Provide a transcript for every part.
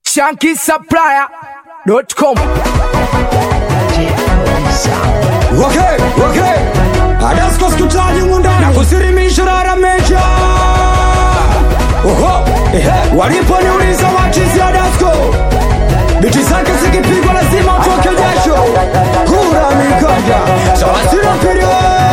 shankisupplier.com Okay, okay. Adasko skutaji mundani na kusirimisha rara mecha. Oho, ehe. Waliponiuliza wachizi Adasko, biti zake zikipigwa lazima utoke jasho. Kura mikanja, sawasira pirio.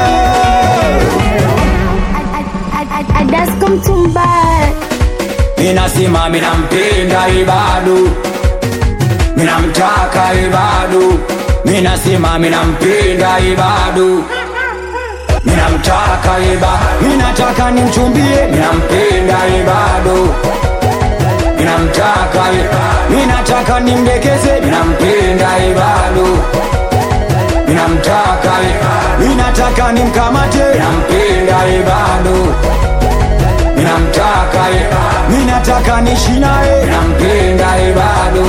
Adasko mtumba Minasima minampenda ibadu, minamtaka ibadu. Minasima minampenda ibadu, minamtaka ibadu. Minataka nimchumbie, minampenda ibadu, minamtaka ibadu. Minataka nimdekeze, minampenda ibadu, minamtaka ibadu. Minataka nimkamate, minampenda ibadu ninamtaka minataka nishi naye nampenda bado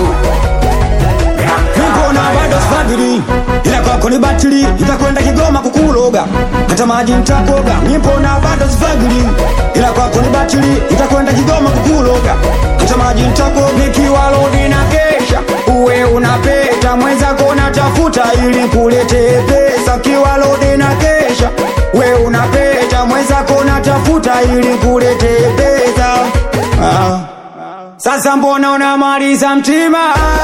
nikona bado sfadhili ila kwako ni batili itakwenda kigoma kukuloga hata maji ntakoga nipona bado sfadhili ila kwako ni batili itakwenda kigoma kukuloga hata maji ntakoga nikiwa lodi na kesha uwe unapeta mwenzako natafuta ili kulete pesa kiwa lodi na kesha we unapeta mwenzako natafuta ili kulete pesa ah. Sasa mbona unamaliza mtima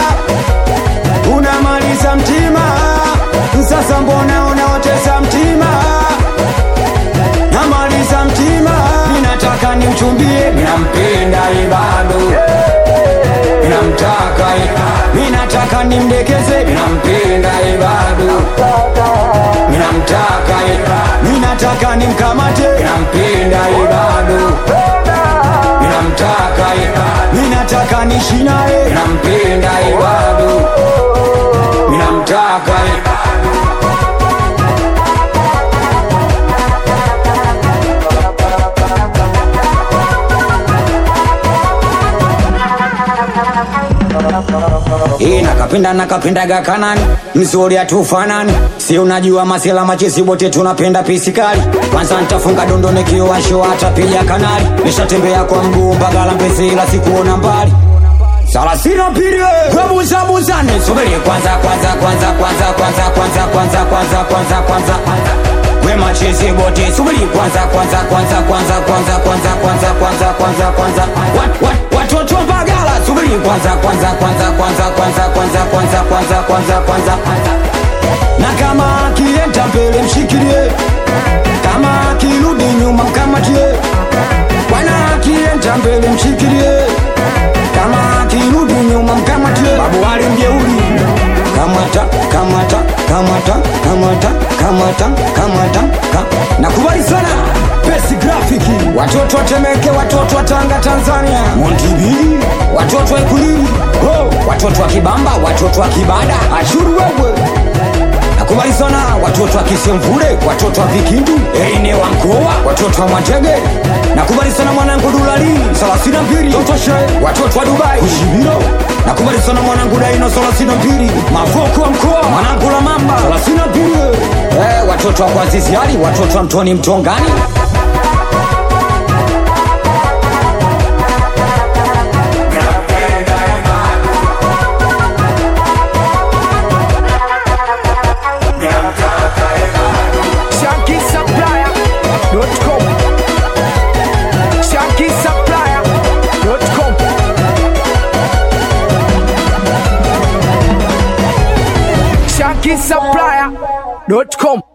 unamaliza mtima sasa mbona unaotesa mtima namaliza mtima ninataka nimchumbie minampenda ibado minamtaka minataka nimdekeze minampenda ibado minamtaka minataka nimkamate minampenda ibado minamtaka minataka nishi naye minampenda ibado minamtaka Hii nakapenda nakapendaga kanani mzuri atufanani si unajua masela machezi wote tunapenda pisikali kwanza nitafunga dondo nikiwasho hatapiga kanali nishatembea kwa mguu mpaka lampesi ila sikuona mbali salasina pili kwebuzabuzane subiri kwanza kwanza kwanza kwanza kwanza kwanza kwanza kwanza kwanza kwanza we machezi wote subiri kwanza kwanza kwanza kwanza kwanza kwanza kwanza kwanza kwanza kwanza Wat- wat- watoto bagala subiri kwanza kwanza kwanza kwanza kwanza kwanza kwanza kwanza kwanza kwanza na kama akienda mbele mshikilie kama akirudi nyuma mkamatie bwana akienda mbele mshikilie kama akirudi nyuma mkamatie babu wale mjeuri kamata kamata kamata kamata kamata kamata ka. nakubali sana besi grafiki watoto watemeke watoto wa tanga tanzania montibili watoto wa ikulili oh. watoto wa kibamba watoto wa kibada ashuru wewe nakubali sana watoto wa kisemvule watoto wa vikindu ene wa mkoa watoto wa mwatege nakubali sana mwanangu dulali salasina mbili totoshe watoto wa dubai kushibiro nakubali sana mwanangu daino salasina mbili mavoko wa mkoa mwanangu la mamba salasina mbili eh, watoto wa kwaziziali watoto wa mtoni mtongani shankisupplier.com shankisupplier.com shankisupplier.com